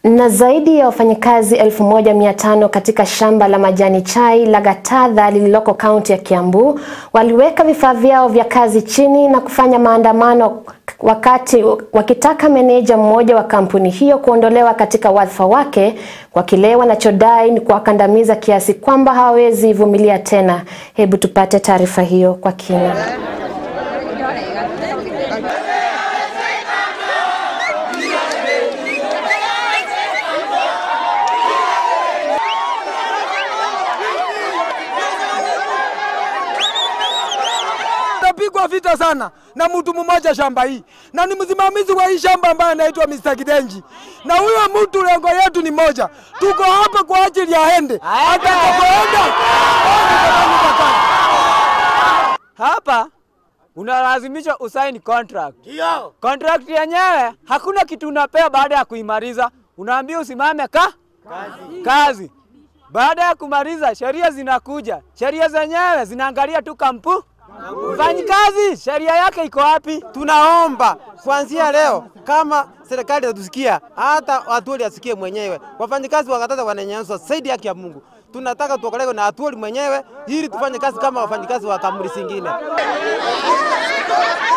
Na zaidi ya wafanyakazi 1500 katika shamba la majani chai la Gatadha lililoko kaunti ya Kiambu waliweka vifaa vyao vya kazi chini na kufanya maandamano wakati wakitaka meneja mmoja wa kampuni hiyo kuondolewa katika wadhifa wake kwa kile wanachodai ni kuwakandamiza kiasi kwamba hawawezi vumilia tena. Hebu tupate taarifa hiyo kwa kina. Napigwa vita sana na mtu mmoja shamba hii, na ni msimamizi wa hii shamba ambaye anaitwa Mr. Kidenji, na huyo mtu lengo yetu ni moja, tuko hapa kwa ajili ya ende atakapoenda Hapa unalazimishwa usaini contract. Ndio. Contract yenyewe hakuna kitu unapewa baada ya kuimaliza, unaambiwa usimame ka kazi. kazi. Baada ya kumaliza sheria zinakuja, sheria zenyewe zinaangalia tu kampu mfanyikazi, sheria yake iko wapi? Tunaomba kuanzia leo, kama serikali itatusikia, hata Atwoli asikie mwenyewe, wafanyikazi wa Gatadha wananyanyaswa zaidi haki ya Mungu. Tunataka tuokolewe na Atwoli mwenyewe ili tufanye kazi kama wafanyikazi wa kampuni zingine.